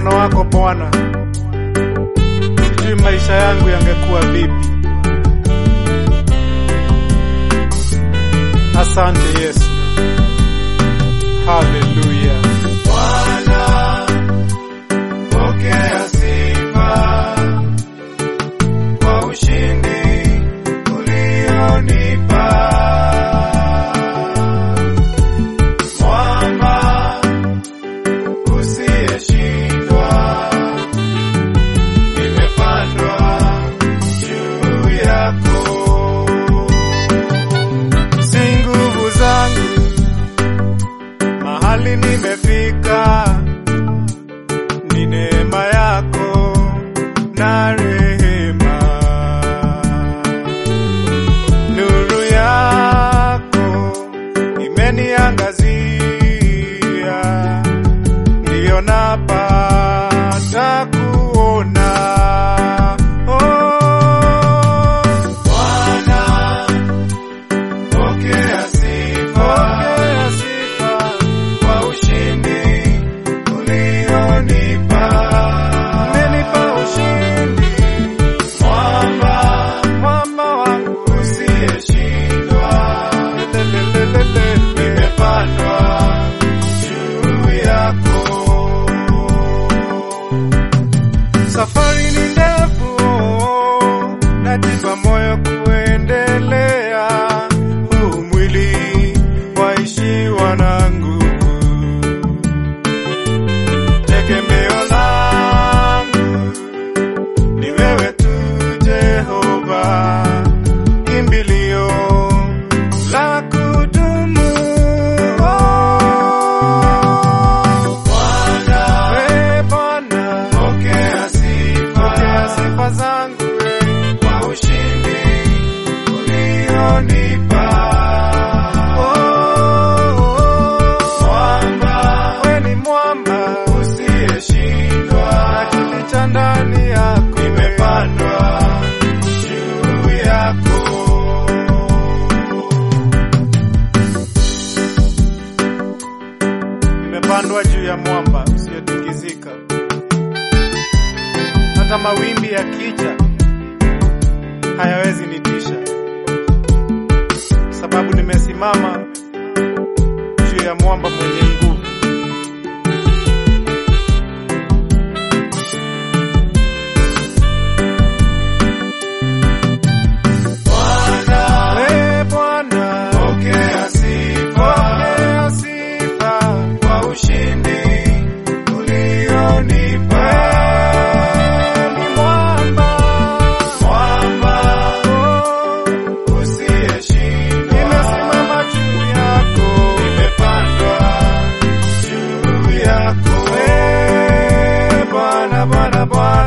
mkono wako Bwana, sijui maisha yangu yangekuwa vipi. Asante Yesu, haleluya. Bwana, pokea sifa kwa ushindi ulionipa. Mwamba usiyeshindwa, nimepandwa juu yako. Si nguvu zangu mahali nimefika, ni neema yako na rehema. Nuru yako imeniangazia, ndiyo napata kuona. Oh, Bwana, pokea sifa pokea sifa kwa ushindi ulionipa. umenipa ushindi, Mwamba mwamba wangu usiyeshindwa, Lelelelele. nimepandwa juu yako. Safari ni ndefu, najipa moyo kuendelea. Huu mwili waishiwa na nguvu, tegemeo langu ni wewe tu, Jehova, kimbilio la kudumu. Bwana, We Bwana, pokea sifa pokea sifa zangu we. kwa ushindi ulionipa. Mwamba We ni mwamba usiyeshindwa, nakilicha ndani yako nimepandwa juu yako. nimepandwa juu ya mwamba usiyotingizika. Hata mawimbi yakija hayawezi nitisha, sababu nimesimama juu ya mwamba mwenye nguvu. Bwana, We Bwana, pokea sifa pokea sifa kwa ushindi ulionipa. ni mwamba Mwamba oh, usiyeshindwa, nimesimama juu yako nimepandwa juu yako. We Bwana, Bwana, Bwana